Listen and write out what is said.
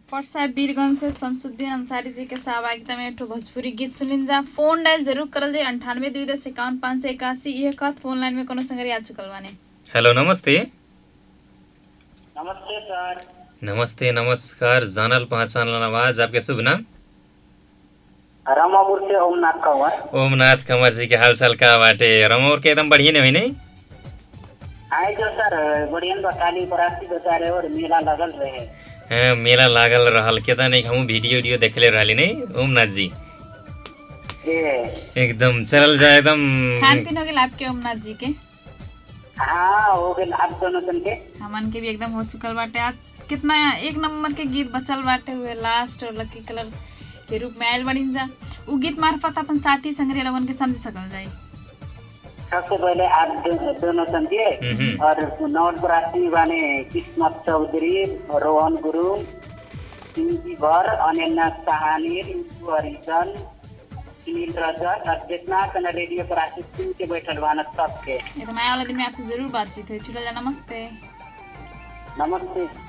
पर्सा वीरगंज से शमसुद्दीन अंसारी जी के सहभागिता में एक ठो भोजपुरी गीत सुनिन जा फोन डायल जरूर करल जाए अंठानवे दुई दस इक्यावन पाँच सौ इक्यासी यह कहत फोन लाइन में कोनो संगरी आ चुकल बाने हेलो नमस्ते नमस्ते सर नमस्ते नमस्कार जानल पहचानल आवाज आपके शुभ नाम रमापुर से ओमनाथ कंवर ओमनाथ कंवर जी के हालचाल का बाटे रमोर के एकदम बढ़िया नहीं नहीं आए जो सर बढ़िया बटाली बराती बेचारे और मेला लगल रहे हाँ, मेला लागल रहल के त नहीं हम वीडियो उडियो देखले रहली नहीं ओमनाथ जी ये एकदम चलल जाए एकदम खान पीन हो गया आपके ओमनाथ जी के हाँ हो गए आप दोनों जन के हमन के भी एकदम हो चुकल बाटे आज कितना एक नंबर के गीत बचल बाटे हुए लास्ट और लकी कलर के रूप में आयल बड़िन जा उ गीत मार्फत अपन साथी संगरी लोगन के समझ सकल जाए सबसे पहले आप दो, दोनों जन के हम्म। और नौन बराती बाने किस्मत चौधरी रोहन गुरु पिंकी भर अनन्या सहानी रिंकू हरिजन सुनील रजक और जितना कना रेडियो पर आशीष सुन के बैठल बाना सबके ये तो मैं वाला दिन में आपसे जरूर बातचीत हुई चलो जा नमस्ते नमस्ते